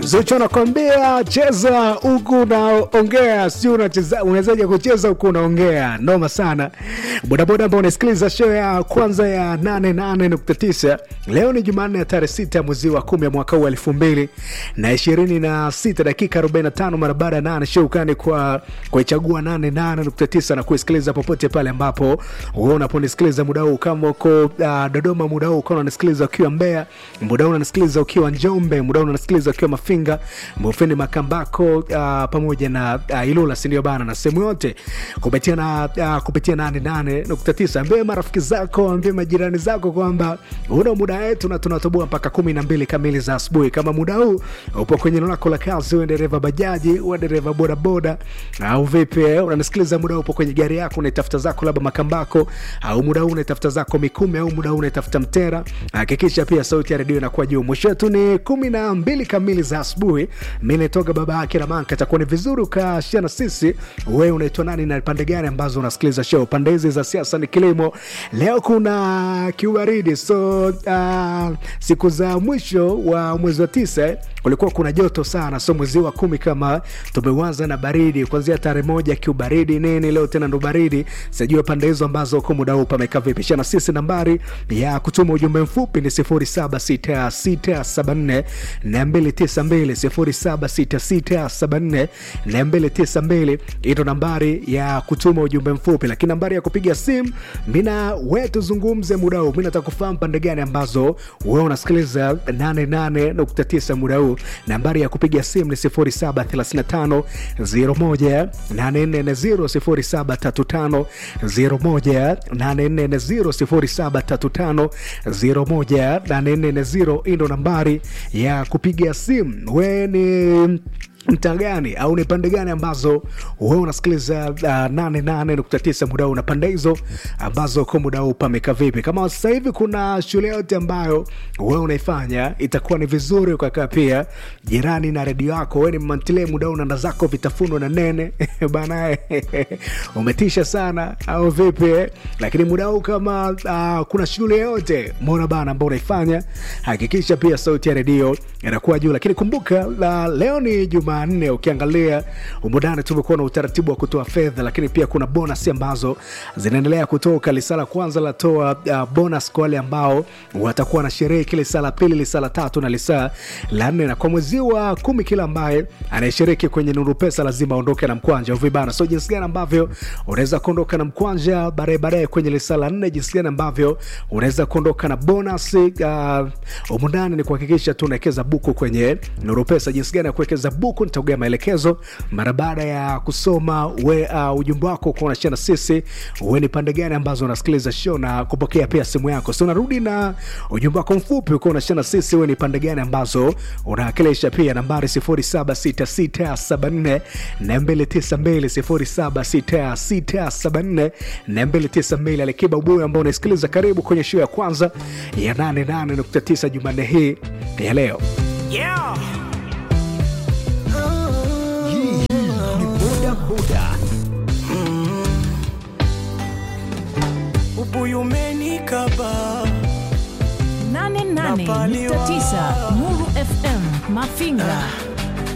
Zuchu anakwambia cheza huku unaongea, si unacheza, unawezaje kucheza huku unaongea? Noma sana. Bodaboda ambao unasikiliza show ya kwanza ya 88.9 leo ni Jumanne ya tarehe 6 mwezi wa 10 mwaka huu elfu mbili na ishirini na sita dakika 45 mara baada ya nane show kani kwa kuichagua 88.9 na kuisikiliza popote pale ambapo wewe unaponisikiliza muda huu, kama uko uh, Dodoma muda huu, kama unanisikiliza ukiwa Mbeya muda huu, unanisikiliza ukiwa Njombe muda huu, unanisikiliza ukiwa Mafinga, Mufindi, Makambako uh, pamoja na uh, Ilula, si ndio bana, na sehemu yote kupitia na uh, kupitia 88.9. Ambie marafiki zako, ambie majirani zako kwamba una muda wetu na tunatoboa mpaka kumi na mbili kamili za asubuhi. Kama muda huu upo kwenye eneo lako la kazi, uwe dereva bajaji, uwe dereva bodaboda au vipi, unanisikiliza muda huu upo kwenye gari yako unaitafuta zako labda Makambako, au muda huu unaitafuta zako Mikumi, au muda huu unaitafuta Mtera, hakikisha pia sauti ya redio inakuwa juu. Mwisho wetu ni kumi na mbili kamili za asubuhi. Mi naitoka baba yake Ramanka, itakuwa ni vizuri ukashia na sisi. Wewe unaitwa nani na pande gani ambazo unasikiliza show? Pande hizi za siasa ni kilimo. Leo kuna kiubaridi, so uh, siku za mwisho wa mwezi wa tisa kulikuwa kuna joto sana, so mwezi wa kumi kama tumeanza na baridi kuanzia tarehe moja, kiubaridi nini, leo tena ndo baridi. Sijui pande hizo ambazo kwa muda huu pamekaa vipi? Shana sisi, nambari ya kutuma ujumbe mfupi ni 076674 na 292 076674 hii ndo nambari ya kutuma ujumbe mfupi, lakini nambari ya kupiga simu mina we tuzungumze muda huu. Mi nataka kufahamu pande gani ambazo wewe unasikiliza 88.9 muda huu. Nambari ya kupiga simu ni 0735 01 840 0735 01 840 hii ndo nambari ya kupiga simu. We ni mtaa gani au ni pande gani ambazo wewe unasikiliza uh, 88.9 muda huu na pande hizo ambazo kwa muda huu pameka vipi? Kama sasa hivi kuna shule yote ambayo wewe unaifanya, itakuwa ni vizuri ukakaa pia jirani na redio yako. Wewe ni mantile muda huu nanda zako vitafunwa na nene bana, umetisha sana au vipi? Lakini muda huu kama uh, kuna shule yote mona bana ambao unaifanya, hakikisha pia sauti ya redio inakuwa juu. Lakini kumbuka la, leo ni juma nne ukiangalia umudani tumekuwa na utaratibu wa kutoa fedha, lakini pia kuna bonus ambazo zinaendelea kutoka. Lisala kwanza latoa uh, bonus kwa wale ambao watakuwa na sherehe kile saa la pili, lisaa la tatu na lisaa la nne, na kwa mwezi wa kumi kila ambaye anayeshiriki kwenye Nuru Pesa lazima aondoke na mkwanja uvibana. So jinsi gani ambavyo unaweza kuondoka na mkwanja baadaye baadaye kwenye lisaa la nne, jinsi gani ambavyo unaweza kuondoka na bonus uh, umundani ni kuhakikisha tu unawekeza buku kwenye Nuru Pesa. Jinsi gani ya kuwekeza buku nitaugea maelekezo mara baada ya kusoma we uh, ujumbe wako kuona na sisi, we ni pande gani ambazo unasikiliza show na kupokea pia simu yako. So narudi na ujumbe wako mfupi ukiwa unashana sisi, we ni pande gani ambazo unawakilisha pia nambari 076674 na 292 076674 na 292. Alikiba Ubuyu ambao unasikiliza, karibu kwenye show ya kwanza ya 88.9 Jumanne hii ya leo Yeah. Ubuyu umenikaba 88.9 Nuru FM Mafinga